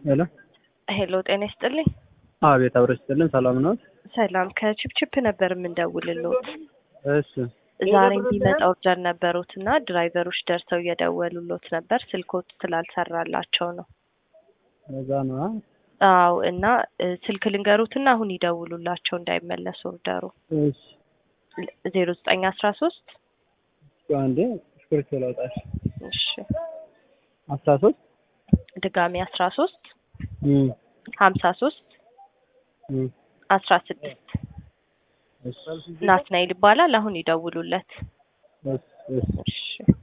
ሄሎ ሄሎ ጤና ይስጥልኝ። አቤት አብረሽ ስጥልን። ሰላም ነው? ሰላም ከቺፕቺፕ ነበር የምንደውልልዎት። እሺ ዛሬ የሚመጣ ኦርደር ነበሩት እና ድራይቨሮች ደርሰው እየደወሉሎት ነበር ስልኮት ስላልሰራላቸው ነው። እዛ ነው። አዎ እና እ፣ ስልክ ልንገሩትና አሁን ይደውሉላቸው እንዳይመለሱ ኦርደሩ እሺ ዜሮ ዘጠኝ አስራ ሶስት አንዴ ስክሪፕት ላውጣሽ። እሺ አስራ ሶስት ድጋሚ አስራ ሶስት እም ሀምሳ ሶስት እም አስራ ስድስት እሺ ናትናኤል ይባላል። አሁን ይደውሉለት። እሺ እሺ እሺ